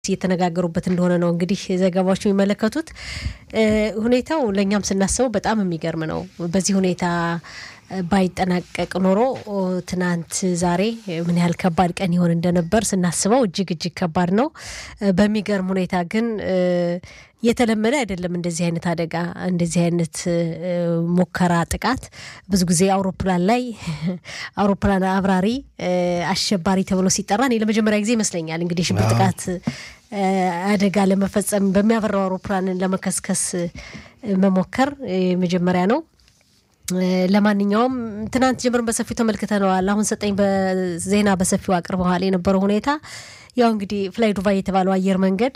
እየተነጋገሩበት እንደሆነ ነው እንግዲህ ዘገባዎች የሚመለከቱት። ሁኔታው ለእኛም ስናስበው በጣም የሚገርም ነው። በዚህ ሁኔታ ባይጠናቀቅ ኖሮ ትናንት ዛሬ ምን ያህል ከባድ ቀን ይሆን እንደነበር ስናስበው እጅግ እጅግ ከባድ ነው። በሚገርም ሁኔታ ግን የተለመደ አይደለም እንደዚህ አይነት አደጋ፣ እንደዚህ አይነት ሙከራ ጥቃት። ብዙ ጊዜ አውሮፕላን ላይ አውሮፕላን አብራሪ አሸባሪ ተብሎ ሲጠራ እኔ ለመጀመሪያ ጊዜ ይመስለኛል እንግዲህ ሽብር ጥቃት አደጋ ለመፈጸም በሚያበራው አውሮፕላንን ለመከስከስ መሞከር መጀመሪያ ነው። ለማንኛውም ትናንት ጀምረን በሰፊው ተመልክተነዋል። አሁን ሰጠኝ በዜና በሰፊው አቅርበዋል የነበረው ሁኔታ ያው እንግዲህ ፍላይ ዱባይ የተባለው አየር መንገድ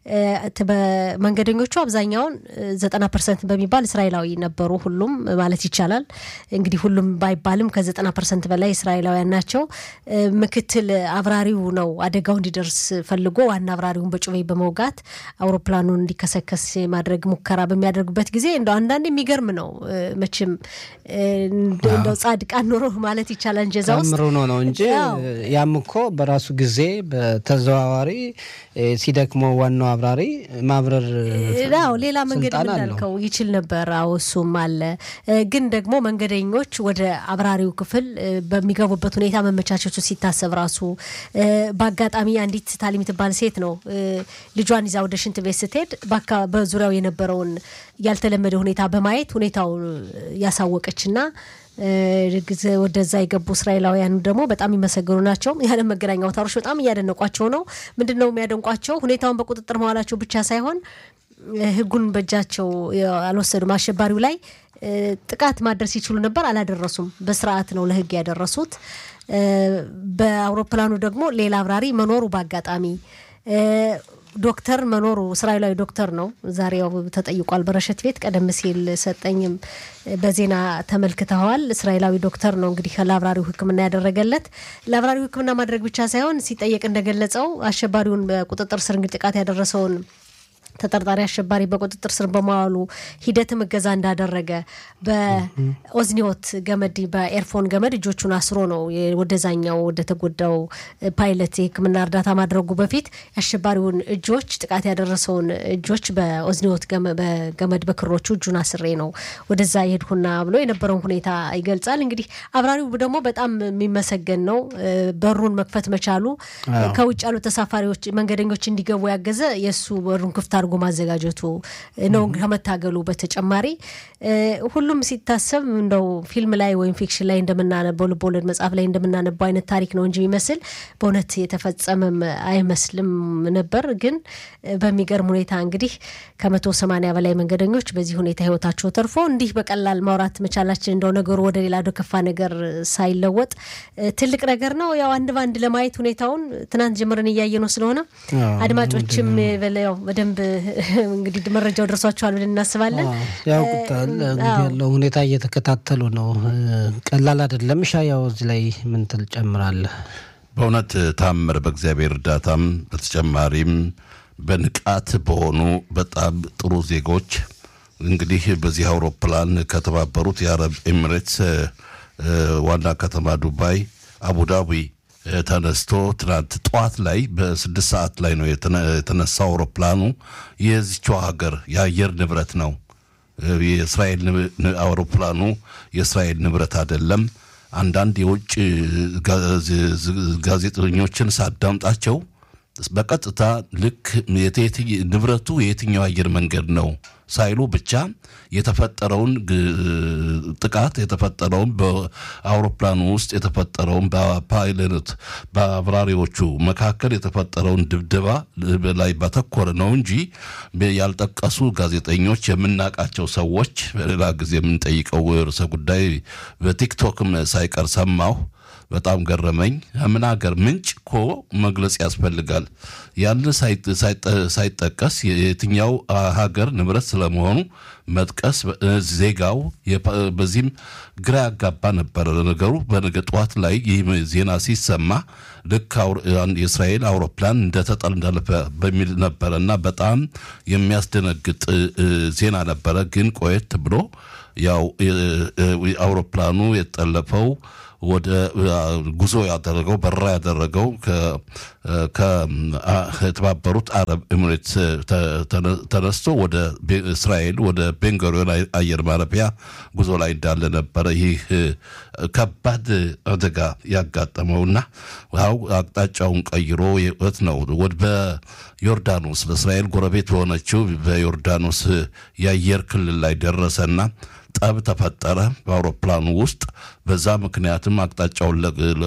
መንገደኞቹ አብዛኛውን ዘጠና ፐርሰንት በሚባል እስራኤላዊ ነበሩ። ሁሉም ማለት ይቻላል እንግዲህ ሁሉም ባይባልም ከዘጠና ፐርሰንት በላይ እስራኤላውያን ናቸው። ምክትል አብራሪው ነው አደጋው እንዲደርስ ፈልጎ ዋና አብራሪውን በጩቤ በመውጋት አውሮፕላኑን እንዲከሰከስ ማድረግ ሙከራ በሚያደርጉበት ጊዜ እንደ አንዳንድ የሚገርም ነው። መቼም እንደው ጻድቃን ኖሮ ማለት ይቻላል እንጀዛ ውስጥ ምሩ ነው ነው እንጂ ያም እኮ በራሱ ጊዜ ተዘዋዋሪ ሲደክመው ዋናው አብራሪ ማብረር ው ሌላ መንገድ እንዳልከው ይችል ነበር። አዎ እሱም አለ። ግን ደግሞ መንገደኞች ወደ አብራሪው ክፍል በሚገቡበት ሁኔታ መመቻቸቱ ሲታሰብ ራሱ በአጋጣሚ አንዲት ታሊ የምትባል ሴት ነው ልጇን ይዛ ወደ ሽንት ቤት ስትሄድ በዙሪያው የነበረውን ያልተለመደ ሁኔታ በማየት ሁኔታው ያሳወቀችና ወደዛ የገቡ እስራኤላውያኑ ደግሞ በጣም የሚመሰገኑ ናቸው። የዓለም መገናኛ አውታሮች በጣም እያደነቋቸው ነው። ምንድን ነው የሚያደንቋቸው? ሁኔታውን በቁጥጥር መዋላቸው ብቻ ሳይሆን ሕጉን በእጃቸው አልወሰዱም። አሸባሪው ላይ ጥቃት ማድረስ ይችሉ ነበር፣ አላደረሱም። በስርዓት ነው ለሕግ ያደረሱት። በአውሮፕላኑ ደግሞ ሌላ አብራሪ መኖሩ በአጋጣሚ ዶክተር መኖሩ እስራኤላዊ ዶክተር ነው። ዛሬ ያው ተጠይቋል በረሸት ቤት። ቀደም ሲል ሰጠኝም በዜና ተመልክተዋል። እስራኤላዊ ዶክተር ነው እንግዲህ ለአብራሪው ሕክምና ያደረገለት። ለአብራሪው ሕክምና ማድረግ ብቻ ሳይሆን ሲጠየቅ እንደገለጸው አሸባሪውን በቁጥጥር ስር እንግዲህ ጥቃት ያደረሰውን ተጠርጣሪ አሸባሪ በቁጥጥር ስር በመዋሉ ሂደትም እገዛ እንዳደረገ በኦዝኒዮት ገመድ በኤርፎን ገመድ እጆቹን አስሮ ነው ወደዛኛው ወደ ተጎዳው ፓይለት የህክምና እርዳታ ማድረጉ በፊት የአሸባሪውን እጆች ጥቃት ያደረሰውን እጆች በኦዝኒዮት በገመድ በክሮቹ እጁን አስሬ ነው ወደዛ የሄድኩና ብሎ የነበረውን ሁኔታ ይገልጻል። እንግዲህ አብራሪው ደግሞ በጣም የሚመሰገን ነው። በሩን መክፈት መቻሉ ከውጭ ያሉ ተሳፋሪዎች መንገደኞች እንዲገቡ ያገዘ የእሱ በሩን ክፍት አድርጎ ማዘጋጀቱ ነው። ከመታገሉ በተጨማሪ ሁሉም ሲታሰብ እንደው ፊልም ላይ ወይም ፊክሽን ላይ እንደምናነበው ልቦለድ መጽሐፍ ላይ እንደምናነበው አይነት ታሪክ ነው እንጂ የሚመስል በእውነት የተፈጸመም አይመስልም ነበር። ግን በሚገርም ሁኔታ እንግዲህ ከመቶ ሰማንያ በላይ መንገደኞች በዚህ ሁኔታ ህይወታቸው ተርፎ እንዲህ በቀላል ማውራት መቻላችን እንደው ነገሩ ወደ ሌላ ወደ ከፋ ነገር ሳይለወጥ ትልቅ ነገር ነው። ያው አንድ በአንድ ለማየት ሁኔታውን ትናንት ጀምረን እያየ ነው ስለሆነ አድማጮችም ያው በደንብ እንግዲህ መረጃው ደርሷቸዋል ብለን እናስባለን። ያውቁታል እንግዲህ ያለው ሁኔታ እየተከታተሉ ነው። ቀላል አይደለም። ሻ ያው እዚህ ላይ ምን ትል ጨምራለህ? በእውነት ታምር በእግዚአብሔር እርዳታም በተጨማሪም በንቃት በሆኑ በጣም ጥሩ ዜጎች እንግዲህ በዚህ አውሮፕላን ከተባበሩት የአረብ ኤሚሬትስ ዋና ከተማ ዱባይ አቡዳቢ ተነስቶ ትናንት ጠዋት ላይ በስድስት ሰዓት ላይ ነው የተነሳው አውሮፕላኑ። የዚችው ሀገር የአየር ንብረት ነው። የእስራኤል አውሮፕላኑ የእስራኤል ንብረት አይደለም። አንዳንድ የውጭ ጋዜጠኞችን ሳዳምጣቸው በቀጥታ ልክ ንብረቱ የየትኛው አየር መንገድ ነው ሳይሉ ብቻ የተፈጠረውን ጥቃት የተፈጠረውን በአውሮፕላኑ ውስጥ የተፈጠረውን በፓይለት በአብራሪዎቹ መካከል የተፈጠረውን ድብደባ ላይ ባተኮረ ነው እንጂ ያልጠቀሱ ጋዜጠኞች የምናውቃቸው ሰዎች በሌላ ጊዜ የምንጠይቀው ርዕሰ ጉዳይ በቲክቶክም ሳይቀር ሰማሁ። በጣም ገረመኝ። ምን ሀገር ምንጭ እኮ መግለጽ ያስፈልጋል። ያን ሳይጠቀስ የትኛው ሀገር ንብረት ስለመሆኑ መጥቀስ ዜጋው በዚህም ግራ ያጋባ ነበረ ነገሩ። በነገ ጠዋት ላይ ይህ ዜና ሲሰማ ልክ የእስራኤል አውሮፕላን እንደተጠለፈ በሚል ነበረ እና በጣም የሚያስደነግጥ ዜና ነበረ። ግን ቆየት ብሎ ያው አውሮፕላኑ የተጠለፈው ወደ ጉዞ ያደረገው በረራ ያደረገው ከተባበሩት አረብ ኤምሬት ተነስቶ ወደ እስራኤል ወደ ቤንጎሪዮን አየር ማረፊያ ጉዞ ላይ እንዳለ ነበረ። ይህ ከባድ አደጋ ያጋጠመውና ው አቅጣጫውን ቀይሮ የት ነው በዮርዳኖስ በእስራኤል ጎረቤት በሆነችው በዮርዳኖስ የአየር ክልል ላይ ደረሰና ጠብ ተፈጠረ በአውሮፕላኑ ውስጥ። በዛ ምክንያትም አቅጣጫውን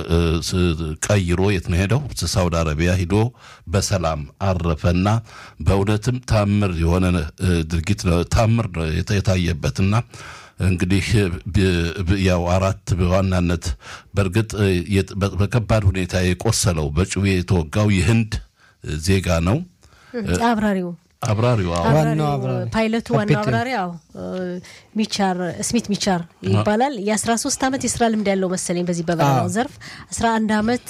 ቀይሮ የት ነው ሄደው? ሳውዲ አረቢያ ሂዶ በሰላም አረፈና በእውነትም ታምር የሆነ ድርጊት ታምር የታየበትና እንግዲህ ያው አራት በዋናነት በእርግጥ በከባድ ሁኔታ የቆሰለው በጩቤ የተወጋው የህንድ ዜጋ ነው። አብራሪው አብራሪው ፓይለቱ ዋናው አብራሪ ያው ሚቻር ስሚት ሚቻር ይባላል። የ13 ዓመት የስራ ልምድ ያለው መሰለኝ በዚህ በበረራው ዘርፍ 11 ዓመት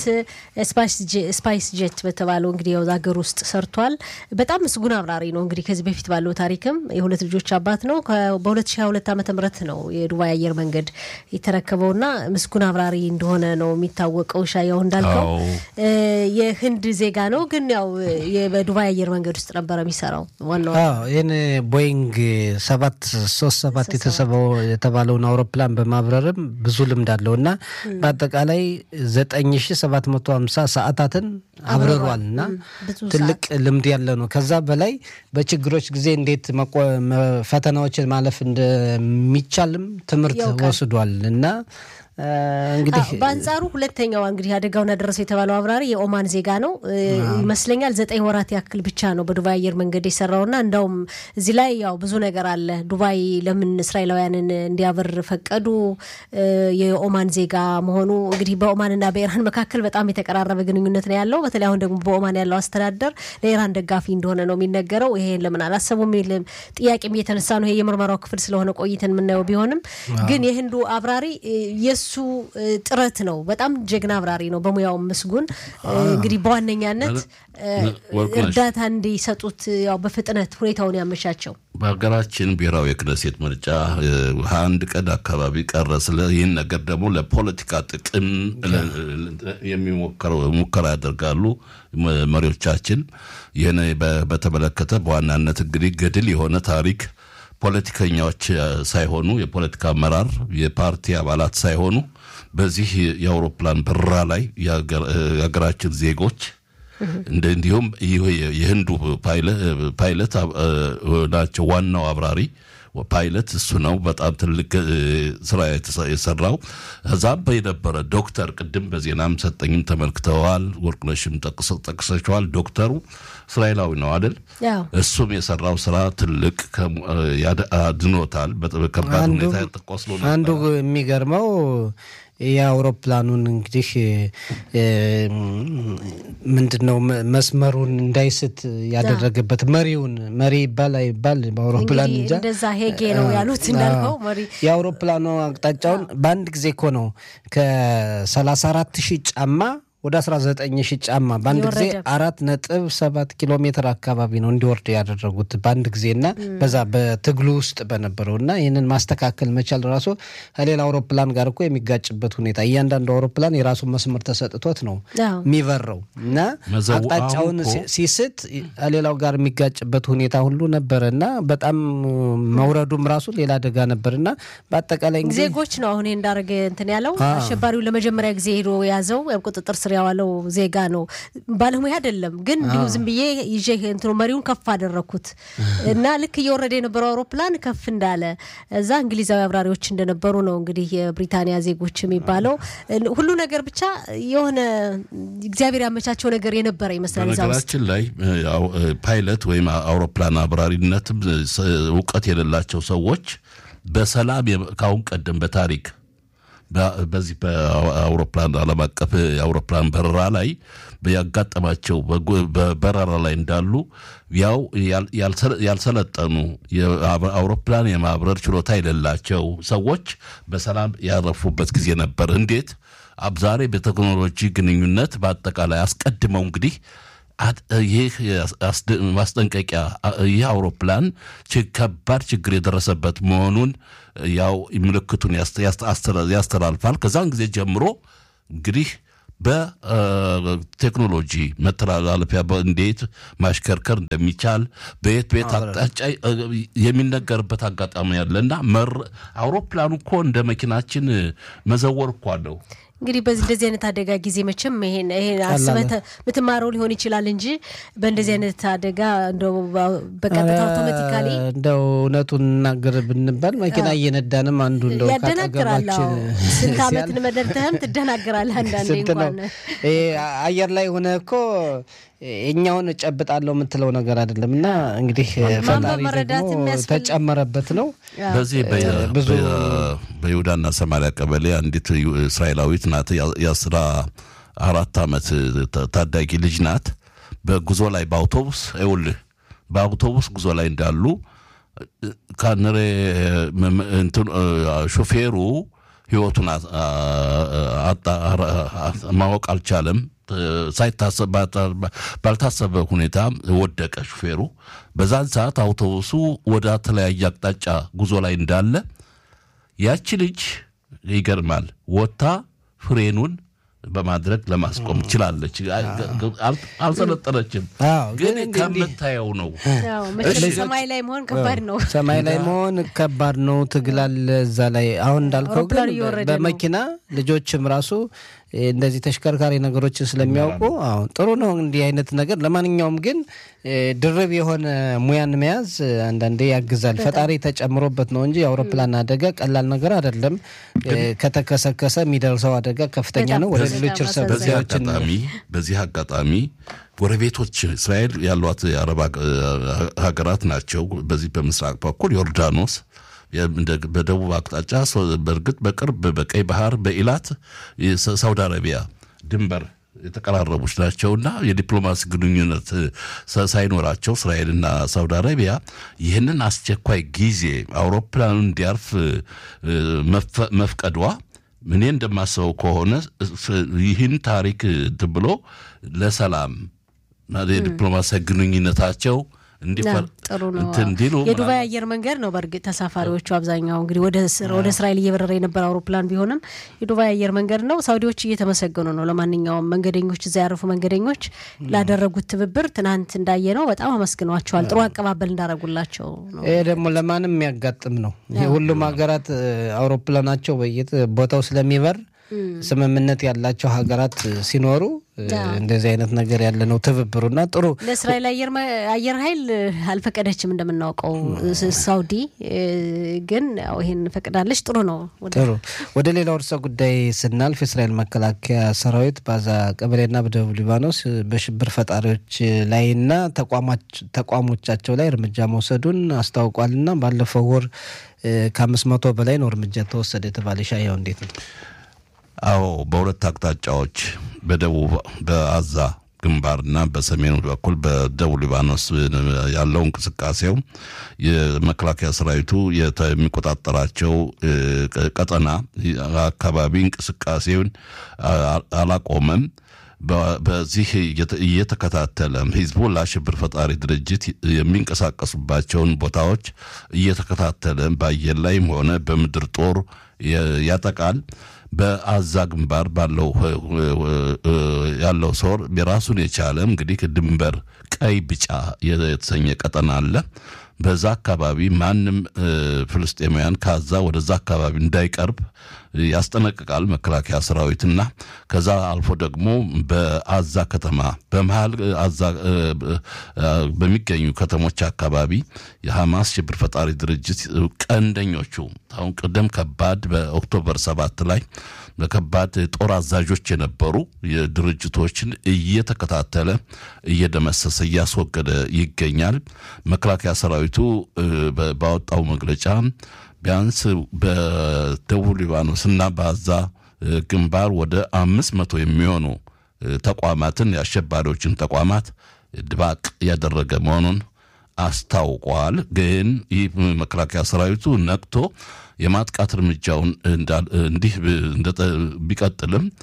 ስፓይስ ጄት በተባለው እንግዲህ ያው ሀገር ውስጥ ሰርቷል። በጣም ምስጉን አብራሪ ነው። እንግዲህ ከዚህ በፊት ባለው ታሪክም የሁለት ልጆች አባት ነው። በ2022 ዓመተ ምህረት ነው የዱባይ አየር መንገድ የተረከበውና ምስጉን አብራሪ እንደሆነ ነው የሚታወቀው። ሻያው እንዳልከው የህንድ ዜጋ ነው፣ ግን ያው በዱባይ አየር መንገድ ውስጥ ነበረ የሚሰራው ዋናው ይህን ቦይንግ ሰባት ሶስት ሰባት የተሰበው የተባለውን አውሮፕላን በማብረርም ብዙ ልምድ አለው እና በአጠቃላይ ዘጠኝ ሺ ሰባት መቶ ሀምሳ ሰዓታትን አብረሯል እና ትልቅ ልምድ ያለ ነው። ከዛ በላይ በችግሮች ጊዜ እንዴት ፈተናዎችን ማለፍ እንደሚቻልም ትምህርት ወስዷል እና እንግዲህ በአንጻሩ ሁለተኛዋ እንግዲህ አደጋውን ያደረሰው የተባለው አብራሪ የኦማን ዜጋ ነው ይመስለኛል። ዘጠኝ ወራት ያክል ብቻ ነው በዱባይ አየር መንገድ የሰራውና እንዳውም እዚህ ላይ ያው ብዙ ነገር አለ። ዱባይ ለምን እስራኤላውያንን እንዲያበር ፈቀዱ? የኦማን ዜጋ መሆኑ እንግዲህ በኦማንና በኢራን መካከል በጣም የተቀራረበ ግንኙነት ነው ያለው። በተለይ አሁን ደግሞ በኦማን ያለው አስተዳደር ለኢራን ደጋፊ እንደሆነ ነው የሚነገረው። ይሄን ለምን አላሰቡም የሚል ጥያቄም እየተነሳ ነው። ይሄ የምርመራው ክፍል ስለሆነ ቆይተን የምናየው ቢሆንም ግን የህንዱ አብራሪ የሱ ጥረት ነው። በጣም ጀግና አብራሪ ነው፣ በሙያው ምስጉን። እንግዲህ በዋነኛነት እርዳታ እንዲሰጡት ያው በፍጥነት ሁኔታውን ያመቻቸው በሀገራችን ብሔራዊ የክነሴት ምርጫ አንድ ቀን አካባቢ ቀረ። ስለ ይህን ነገር ደግሞ ለፖለቲካ ጥቅም የሚሞከረው ሙከራ ያደርጋሉ መሪዎቻችን። ይህን በተመለከተ በዋናነት እንግዲህ ገድል የሆነ ታሪክ ፖለቲከኛዎች ሳይሆኑ የፖለቲካ አመራር የፓርቲ አባላት ሳይሆኑ በዚህ የአውሮፕላን በረራ ላይ የሀገራችን ዜጎች እንዲሁም የህንዱ ፓይለት ናቸው። ዋናው አብራሪ ፓይለት እሱ ነው። በጣም ትልቅ ስራ የሰራው እዛም የነበረ ዶክተር ቅድም በዜናም ሰጠኝም ተመልክተዋል። ወርቅነሽም ጠቅሰቸዋል። ዶክተሩ እስራኤላዊ ነው አይደል? እሱም የሰራው ስራ ትልቅ አድኖታል። በከባድ ሁኔታ ቆስሎ ነበር። አንዱ የሚገርመው የአውሮፕላኑን እንግዲህ ምንድን ነው መስመሩን እንዳይስት ያደረገበት መሪውን መሪ ይባል አይባል በአውሮፕላን እንጃ እንደዛ ሄጌ ነው ያሉት እንዳልከው መሪ የአውሮፕላኑ አቅጣጫውን በአንድ ጊዜ እኮ ነው ከሰላሳ አራት ሺህ ጫማ ወደ 19 ሺህ ጫማ በአንድ ጊዜ አራት ነጥብ ሰባት ኪሎ ሜትር አካባቢ ነው እንዲወርድ ያደረጉት በአንድ ጊዜ እና በዛ በትግሉ ውስጥ በነበረው እና ይህንን ማስተካከል መቻል ራሱ ከሌላ አውሮፕላን ጋር እኮ የሚጋጭበት ሁኔታ እያንዳንዱ አውሮፕላን የራሱ መስመር ተሰጥቶት ነው የሚበረው እና አቅጣጫውን ሲስት ከሌላው ጋር የሚጋጭበት ሁኔታ ሁሉ ነበረ እና በጣም መውረዱም ራሱ ሌላ አደጋ ነበር እና በአጠቃላይ ዜጎች ነው አሁን እንዳደረገ እንትን ያለው አሸባሪው ለመጀመሪያ ጊዜ ሄዶ የያዘው ቁጥጥር ስር ያዋለው ዜጋ ነው። ባለሙያ አይደለም ግን እንዲሁ ዝም ብዬ ይዤ እንትኑ መሪውን ከፍ አደረግኩት እና ልክ እየወረደ የነበረው አውሮፕላን ከፍ እንዳለ እዛ እንግሊዛዊ አብራሪዎች እንደነበሩ ነው እንግዲህ የብሪታንያ ዜጎች የሚባለው ሁሉ ነገር ብቻ የሆነ እግዚአብሔር ያመቻቸው ነገር የነበረ ይመስላል። በነገራችን ላይ ፓይለት ወይም አውሮፕላን አብራሪነትም እውቀት የሌላቸው ሰዎች በሰላም ካሁን ቀደም በታሪክ በዚህ በአውሮፕላን ዓለም አቀፍ የአውሮፕላን በረራ ላይ ያጋጠማቸው በበረራ ላይ እንዳሉ ያው ያልሰለጠኑ አውሮፕላን የማብረር ችሎታ የሌላቸው ሰዎች በሰላም ያረፉበት ጊዜ ነበር። እንዴት ዛሬ በቴክኖሎጂ ግንኙነት በአጠቃላይ አስቀድመው እንግዲህ ይህ ማስጠንቀቂያ ይህ አውሮፕላን ከባድ ችግር የደረሰበት መሆኑን ያው ምልክቱን ያስተላልፋል። ከዛን ጊዜ ጀምሮ እንግዲህ በቴክኖሎጂ መተላለፊያ እንዴት ማሽከርከር እንደሚቻል በየት በየት አቅጣጫ የሚነገርበት አጋጣሚ ያለ እና አውሮፕላኑ እኮ እንደ መኪናችን መዘወር እኮ አለው። እንግዲህ በዚህ እንደዚህ አይነት አደጋ ጊዜ መቼም ይሄን ይሄን አስበህ የምትማረው ሊሆን ይችላል እንጂ በእንደዚህ አይነት አደጋ እንደው በቀጥታ አውቶማቲካሊ እንደው እውነቱን እናገር ብንባል መኪና እየነዳንም አንዱ እንደው ያደናግራል። ስንት ዓመት መደርተህም ትደናግራለህ። አንዳንዴ እንኳን አየር ላይ ሆነ እኮ እኛውን እጨብጣለሁ የምትለው ነገር አይደለም እና እንግዲህ ፈጣሪ ደግሞ ተጨመረበት ነው። በዚህ በይሁዳና ሰማሪያ ቀበሌ አንዲት እስራኤላዊት ናት። የአስራ አራት ዓመት ታዳጊ ልጅ ናት። በጉዞ ላይ በአውቶቡስ ይኸውልህ በአውቶቡስ ጉዞ ላይ እንዳሉ ካንሬ ሾፌሩ ህይወቱን ማወቅ አልቻለም። ሳይታሰብ ባልታሰበ ሁኔታ ወደቀ ሹፌሩ። በዛን ሰዓት አውቶቡሱ ወደ ተለያየ አቅጣጫ ጉዞ ላይ እንዳለ ያቺ ልጅ ይገርማል ወጥታ ፍሬኑን በማድረግ ለማስቆም ችላለች። አልሰለጠነችም፣ ግን ከምታየው ነው። ሰማይ ላይ መሆን ከባድ ነው። ሰማይ ላይ መሆን ከባድ ነው። ትግላል እዛ ላይ አሁን እንዳልከው ግን በመኪና ልጆችም ራሱ እንደዚህ ተሽከርካሪ ነገሮችን ስለሚያውቁ አሁን ጥሩ ነው እንዲህ አይነት ነገር። ለማንኛውም ግን ድርብ የሆነ ሙያን መያዝ አንዳንዴ ያግዛል። ፈጣሪ ተጨምሮበት ነው እንጂ የአውሮፕላን አደጋ ቀላል ነገር አይደለም። ከተከሰከሰ የሚደርሰው አደጋ ከፍተኛ ነው። ወደ ሌሎች እርሰ አጋጣሚ በዚህ አጋጣሚ ጎረቤቶች እስራኤል ያሏት የአረብ ሀገራት ናቸው። በዚህ በምስራቅ በኩል ዮርዳኖስ በደቡብ አቅጣጫ በእርግጥ በቅርብ በቀይ ባህር በኢላት ሳውዲ አረቢያ ድንበር የተቀራረቡች ናቸውና የዲፕሎማሲ ግንኙነት ሳይኖራቸው እስራኤልና ሳውዲ አረቢያ ይህንን አስቸኳይ ጊዜ አውሮፕላኑ እንዲያርፍ መፍቀዷ እኔ እንደማስበው ከሆነ ይህን ታሪክ ብሎ ለሰላም የዲፕሎማሲያዊ ግንኙነታቸው ጥሩ ነው። የዱባይ አየር መንገድ ነው። በእርግጥ ተሳፋሪዎቹ አብዛኛው እንግዲህ ወደ እስራኤል እየበረረ የነበረ አውሮፕላን ቢሆንም የዱባይ አየር መንገድ ነው። ሳውዲዎች እየተመሰገኑ ነው። ለማንኛውም መንገደኞች፣ እዛ ያረፉ መንገደኞች ላደረጉት ትብብር ትናንት እንዳየ ነው በጣም አመስግኗቸዋል። ጥሩ አቀባበል እንዳደረጉላቸው ነው። ይሄ ደግሞ ለማንም የሚያጋጥም ነው። ሁሉም ሀገራት አውሮፕላናቸው በየት ቦታው ስለሚበር ስምምነት ያላቸው ሀገራት ሲኖሩ እንደዚህ አይነት ነገር ያለ ነው ትብብሩና ጥሩ ለእስራኤል አየር ኃይል አልፈቀደችም እንደምናውቀው ሳውዲ ግን ይሄን ፈቅዳለች ጥሩ ነው ጥሩ ወደ ሌላው ርዕሰ ጉዳይ ስናልፍ የእስራኤል መከላከያ ሰራዊት በዛ ቀበሌና በደቡብ ሊባኖስ በሽብር ፈጣሪዎች ላይና ተቋሞቻቸው ላይ እርምጃ መውሰዱን አስታውቋልና ባለፈው ወር ከአምስት መቶ በላይ ነው እርምጃ ተወሰደ የተባለ ሻያው እንዴት ነው አዎ በሁለት አቅጣጫዎች በደቡብ በአዛ ግንባርና በሰሜኑ በኩል በደቡብ ሊባኖስ ያለው እንቅስቃሴው የመከላከያ ሰራዊቱ የሚቆጣጠራቸው ቀጠና አካባቢ እንቅስቃሴውን አላቆመም። በዚህ እየተከታተለ ሂዝቦላ ሽብር ፈጣሪ ድርጅት የሚንቀሳቀሱባቸውን ቦታዎች እየተከታተለ በአየር ላይም ሆነ በምድር ጦር ያጠቃል። በአዛ ግንባር ባለው ያለው ሶር የራሱን የቻለ እንግዲህ ድንበር ቀይ ቢጫ የተሰኘ ቀጠና አለ። በዛ አካባቢ ማንም ፍልስጤማውያን ከዛ ወደዛ አካባቢ እንዳይቀርብ ያስጠነቅቃል መከላከያ ሰራዊትና ከዛ አልፎ ደግሞ በአዛ ከተማ በመሀል አዛ በሚገኙ ከተሞች አካባቢ የሐማስ ሽብር ፈጣሪ ድርጅት ቀንደኞቹ አሁን ቅደም ከባድ በኦክቶበር ሰባት ላይ በከባድ ጦር አዛዦች የነበሩ የድርጅቶችን እየተከታተለ እየደመሰሰ እያስወገደ ይገኛል። መከላከያ ሰራዊቱ ባወጣው መግለጫ ቢያንስ በደቡብ ሊባኖስ እና በአዛ ግንባር ወደ አምስት መቶ የሚሆኑ ተቋማትን የአሸባሪዎችን ተቋማት ድባቅ ያደረገ መሆኑን አስታውቋል። ግን ይህ መከላከያ ሰራዊቱ ነቅቶ የማጥቃት እርምጃውን እንዲህ ቢቀጥልም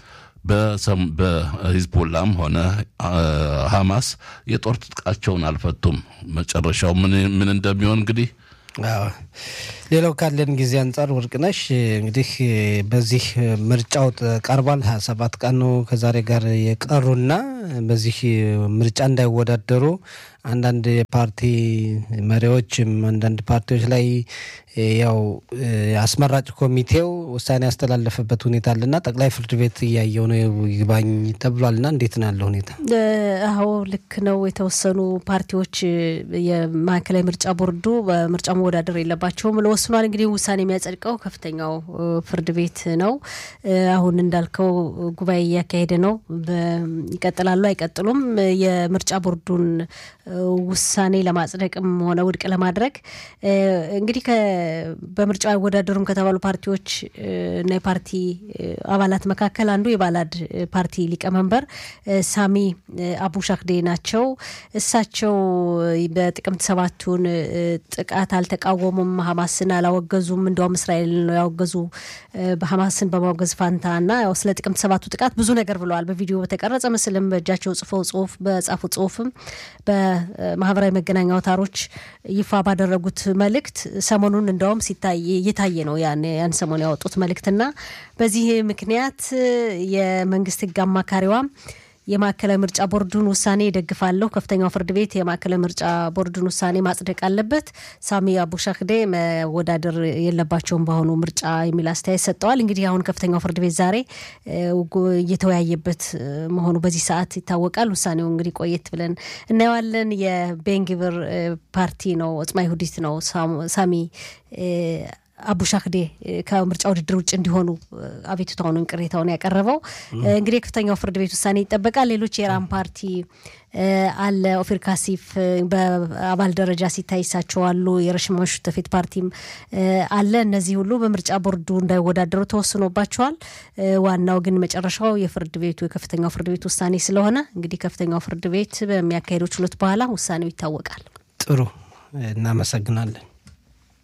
በሂዝቦላም ሆነ ሐማስ የጦር ትጥቃቸውን አልፈቱም። መጨረሻው ምን እንደሚሆን እንግዲህ ሌላው ካለን ጊዜ አንጻር ወርቅነሽ እንግዲህ በዚህ ምርጫው ቀርቧል። ሀያ ሰባት ቀን ነው ከዛሬ ጋር የቀሩና በዚህ ምርጫ እንዳይወዳደሩ አንዳንድ የፓርቲ መሪዎችም አንዳንድ ፓርቲዎች ላይ ያው አስመራጭ ኮሚቴው ውሳኔ ያስተላለፈበት ሁኔታ አለና ጠቅላይ ፍርድ ቤት እያየው ነው ይግባኝ ተብሏልና እንዴት ነው ያለው ሁኔታ? አዎ ልክ ነው። የተወሰኑ ፓርቲዎች የማዕከላዊ ምርጫ ቦርዱ በምርጫ መወዳደር የለባቸውም ብሎ ወስኗል። እንግዲህ ውሳኔ የሚያጸድቀው ከፍተኛው ፍርድ ቤት ነው። አሁን እንዳልከው ጉባኤ እያካሄደ ነው። ይቀጥላሉ አይቀጥሉም? የምርጫ ቦርዱን ውሳኔ ለማጽደቅም ሆነ ውድቅ ለማድረግ እንግዲህ በምርጫ አይወዳደሩም ከተባሉ ፓርቲዎች እና የፓርቲ አባላት መካከል አንዱ የባላድ ፓርቲ ሊቀመንበር ሳሚ አቡ ሻክዴ ናቸው። እሳቸው በጥቅምት ሰባቱን ጥቃት አልተቃወሙም፣ ሀማስን አላወገዙም። እንዲያውም እስራኤል ነው ያወገዙ በሀማስን በማውገዝ ፋንታ እና ያው ስለ ጥቅምት ሰባቱ ጥቃት ብዙ ነገር ብለዋል። በቪዲዮ በተቀረጸ ምስልም በእጃቸው ጽፈው ጽሁፍ በጻፉ ጽሁፍም በማህበራዊ መገናኛ አውታሮች ይፋ ባደረጉት መልእክት ሰሞኑን እንደውም ሲታይ እየታየ ነው ያን ያን ሰሞን ያወጡት መልእክትና በዚህ ምክንያት የመንግስት ህግ አማካሪዋ የማዕከላዊ ምርጫ ቦርዱን ውሳኔ ይደግፋለሁ። ከፍተኛው ፍርድ ቤት የማዕከላዊ ምርጫ ቦርዱን ውሳኔ ማጽደቅ አለበት። ሳሚ አቡሻክዴ መወዳደር የለባቸውም በአሁኑ ምርጫ የሚል አስተያየት ሰጥተዋል። እንግዲህ አሁን ከፍተኛው ፍርድ ቤት ዛሬ እየተወያየበት መሆኑ በዚህ ሰዓት ይታወቃል። ውሳኔው እንግዲህ ቆየት ብለን እናየዋለን። የቤንግብር ፓርቲ ነው ኦጽማ ይሁዲት ነው ሳሚ አቡሻክዴ ከምርጫ ውድድር ውጭ እንዲሆኑ አቤቱታውን ቅሬታውን ያቀረበው እንግዲህ የከፍተኛው ፍርድ ቤት ውሳኔ ይጠበቃል። ሌሎች የኢራን ፓርቲ አለ ኦፊር ካሲፍ በአባል ደረጃ ሲታይ እሳቸው አሉ። የረሽማሽ ተፌት ፓርቲም አለ። እነዚህ ሁሉ በምርጫ ቦርዱ እንዳይወዳደሩ ተወስኖባቸዋል። ዋናው ግን መጨረሻው የፍርድ ቤቱ የከፍተኛው ፍርድ ቤት ውሳኔ ስለሆነ እንግዲህ ከፍተኛው ፍርድ ቤት በሚያካሄደው ችሎት በኋላ ውሳኔው ይታወቃል። ጥሩ እናመሰግናለን።